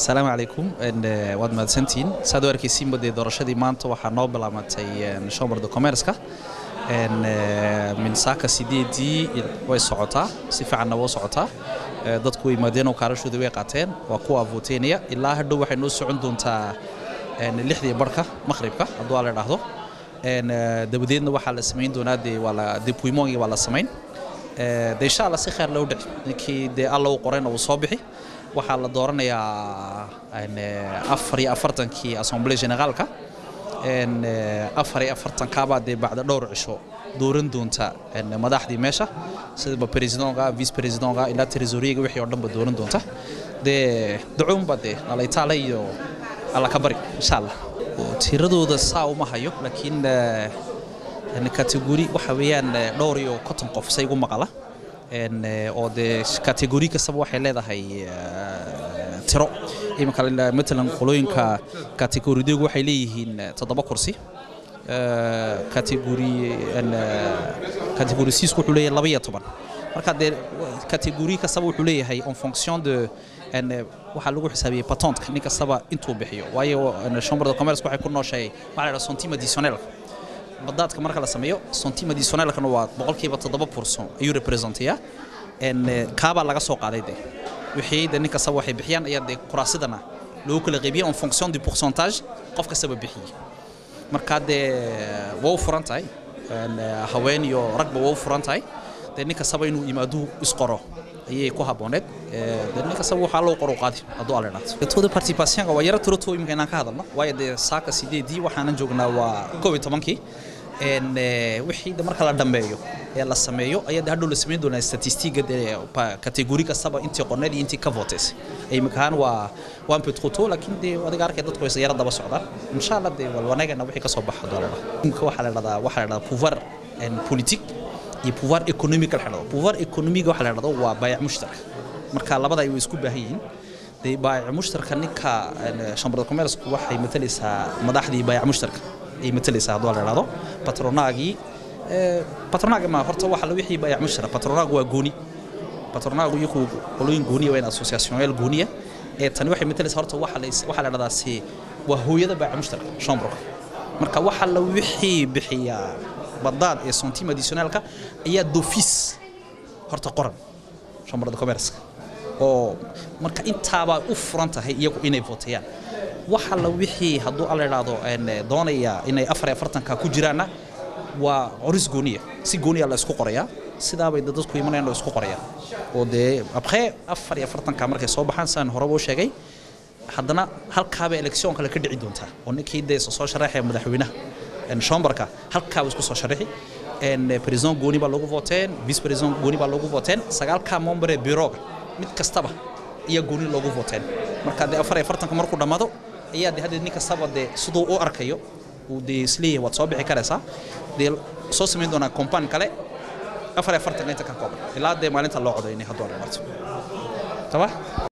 asalaamu calaykum waad mahadsantihiin saad u arkaysiinba dee doorashadii maanta waxaa noo bilaamatay shombarda commerceka min saaka sideedii way socotaa si fiicanna waa socotaa dadku way yimaadeenoo kaarashooda way qaateen waa kuwa voteynaya ilaa hadhow waxay noo socon doontaa lixdii barhka maqhribka hadduu aa la idhaahdo dabadeedna waxaa la samayn doonaa dee waa la depuymongi waa la samayn de insha allah si khayr loo dhici ninkii dee alla u qorayna uu soo bixi waxaa la dooranayaa afar iyo afartankii assemblée généraalka afar iyo afartankaabaa dee bacda dhowr cisho dooran doonta madaxdii meesha sidaba presidonka vice presidonka ilaa tresoriyaga wixii oo dhanba dooran doonta dee dacuunba dee alaytaale iyo alla ka bari insha allah tiradooda saa uma hayo laakiin kategori waxa weeyaan dhowr iyo konton qof say igu maqala oo dee kategori kastaba waxay leedahay tiro iminka matalan qolooyinka kategorideegu waxay leeyihiin toddoba kursi kategori kategori siisku wuxuu leeyahay laba iyo toban marka dee kategori kastaba wuxuu leeyahay en fonction de waxaa lagu xisaabiyey patontka nin kastaba intuu bixiyo waayo chambre de commerce waxay ku nooshahay waxa la yidhaha centime additionnelka badaadka marka la sameeyo centime additionnelkana waa boqolkiiba toddoba pourcent ayuu representayaa kaabaa laga soo qaaday dee wixii de nin kastaba waxay bixiyaan ayaa dee kuraasidana loogu kala qaybiyey en fonction du pourcentage qof kastaba bixiyey marka dee waa u furan tahay haween iyo ragba waa u furan tahay dee nin kastaba inuu yimaaduu isqoro ayay ku habbooneed dee nin kastaba waxaa loo qoro qaadi hadduu ala idhaahdo tooda participationka waa yaro tiro too imika inaan ka hadalno waayo dee saaka sideedii waxaanan joognaa waa koob iyo tobankii wixii de marka la dhammeeyo ee la sameeyo ayaa de hadhow la samayn doonaa statistiga dee kategori kastaba intii qorneed iyo intii ka votaysay imikahaan waa waa un peu trop tôt laakiin dee adiga arkay dadku way yara daba socdaan insha allah dee walwanagana wixii ka soo baxa doolada imika waxaa la dhahdaa waxaa la dhahdaa pouvoir politique iyo pouvoir économique la dhahdo pouvoir économique waxa la dhahdo waa baayac mushtarak marka labada ay way isku baahan yihiin dee baayac mushtarka ninka chambre de commerce waxay matalaysaa madaxdii baayac mushtarka ay matalaysaa hadduu la dhahdo patronaagii patronaag ma horta waxa la wixii baayac mushtarak patronaag waa gooni patronaagu iyagu qolooyin gooniya waa in associationyal gooniya ee tani waxay matalaysaa horta waxa la waxa la dhahdaa si waa hooyada baayac mushtarka chambreka marka waxa la wixii bixiyaa badaad ee centime additionnelka ayaa d'office horta qoran chambre de commerce oo marka intaabaa u furan tahay iyagu inay vootayaan waxa la wixii hadduu alla idhaahdo doonaya inay afar iyo afartanka ku jiraanna waa coris gooniya si gooniya la isku qorayaa sidaabay dadku imanayaan oo isku qorayaan oo dee après afar iyo afartanka markay soo baxaan sidaan horeba u sheegay haddana halkaaba election kale ka dhici doontaa oo ninkii dee soo sharaxaya madaxweynaha chamberka halkaaba isku soo sharaxi president gooni baa lagu voteen vice president gooni baa lagu voteen sagaalka membre bureauga mid kastaba ayaa gooni loogu voteen marka dee afar iyo afartanka markuu dhammaado ayaa de haddeed nin kastaba dee siduu u arkayo uu dee isleeyahay waad soo bixi karaysaa dee soo samayn doonaa compaan kale afar iyo afartanka inta ka kooban ilaa dee maalinta loo codaynay hadduu la marto taba